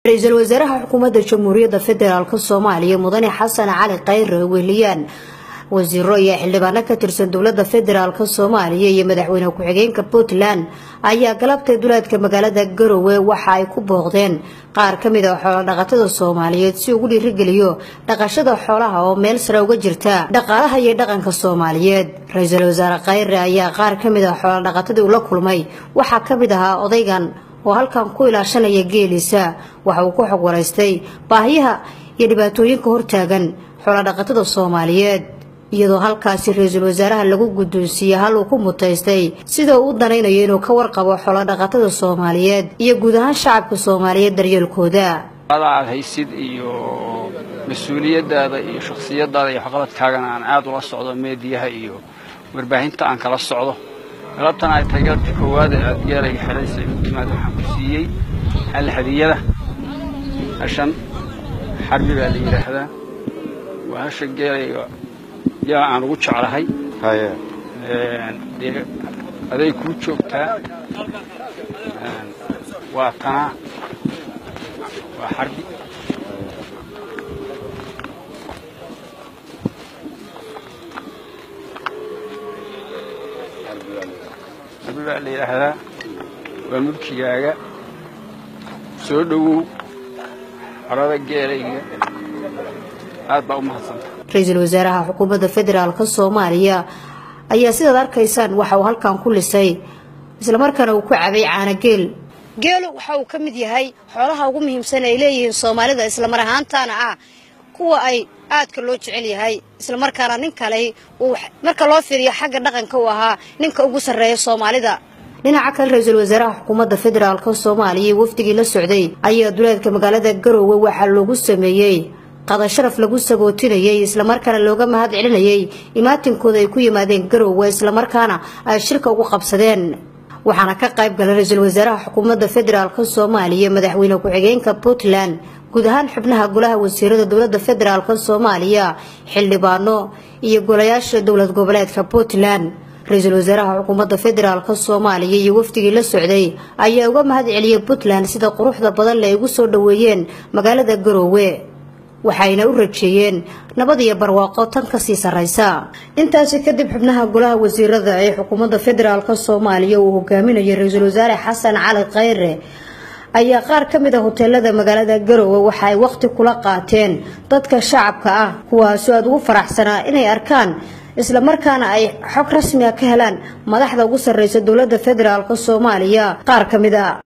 ra-iisul wasaaraha xukuumadda jamhuuriyadda federaalk soomaaliya mudane xasan cali khayre weeliyaan wasiiro iyo xildhibaano ka tirsan dowladda federaalk soomaaliya iyo madaxweyne ku-xigeenka puntland ayaa galabtay duleedka magaalada garowe waxa ay ku booqdeen qaar ka mid a xoolodhaqatada soomaaliyeed si ugu dhiirigeliyo dhaqashada xoolaha oo meel sare uga jirta dhaqaalaha iyo dhaqanka soomaaliyeed ra-iisul wasaare khayre ayaa qaar ka mid a xoolodhaqatadii ula kulmay waxaa ka mid ahaa odaygan oo halkan ku ilaashanaya geeliisa waxa uu ku xog waraystay baahiyaha iyo dhibaatooyinka hortaagan xoolodhaqatada soomaaliyeed iyadoo halkaasi ra-iisul wasaaraha lagu guddoonsiiyey hal uu ku mutaystay sida uu u danaynayo inuu ka warqabo xoolodhaqatada soomaaliyeed iyo guud ahaan shacabka soomaaliyeed daryeelkooda aad haysid iyo mas-uuliyadaada iyo shakhsiyadaada iyo waxqabadkaagana aan aad ula socdo meediyaha iyo warbaahinta aan kala socdo galabtan ay tahay galabtii koowaad ee aad geelayga xelaysa igu timaad waxaan ku siiyey hal hadiyada hashan xarbi baa la yidhaahdaa waa hasha geelayga yaa aan ugu jeclahay dee aday kuu joogtaa waa tanaa waa xarbi xarbi baa la yidhaahdaa waa mulkigaaga soo dhowow xorada geelayga aad baa u mahadsanta ra-iisul wasaaraha xukuumadda federaalk soomaaliya ayaa sidaad arkaysaan waxa uu halkan ku lisay islamarkaana uu ku cabay caanogeel geelu waxa uu ka mid yahay xoolaha ugu muhiimsan ay leeyihiin soomaalida islamar ahaantaana ah kuwa ay aadka loo jecel yahay islamarkaana nin kale uu marka loo fiiriyo xagga dhaqanka uu ahaa ninka ugu sarreeya soomaalida dhinaca kale ra-iisul wasaaraha xukuumadda federaalk soomaaliya wafdigii la socday ayaa duleedka magaalada garoowe waxaa loogu sameeyey qada sharaf lagu sagootinayay islamarkaana looga mahad celinayay imaatinkooda ay ku yimaadeen garoowe islamarkaana ay shirka ugu qabsadeen waxaana ka qayb galay ra-iisul wasaaraha xukuumadda federaalk soomaaliya madaxweyne ku-xigeenka puntland guud ahaan xubnaha golaha wasiirada dowladda federaalk soomaaliya xildhibaano iyo golayaasha dowlad goboleedka puntland ra-iisul wasaaraha xukuumadda federaalk soomaaliya iyo wafdigii la socday ayaa uga mahad celiyey puntland sida quruxda badan le ay ugu soo dhoweeyeen magaalada garoowe waxayna u rajeeyeen nabad iyo barwaaqo tan kasii sarraysa intaasi kadib xubnaha golaha wasiirada ee xukuumadda federaalk soomaaliya uu hogaaminayay ra-iisul wasaare xasan cali khayre ayaa qaar ka mid a hoteelada magaalada garoowe waxa ay waqti kula qaateen dadka shacabka ah kuwaasoo aada ugu faraxsanaa inay arkaan islamarkaana ay xog rasmiga ka helaan madaxda ugu sarreysa dowladda federaalk soomaaliya qaar ka mid a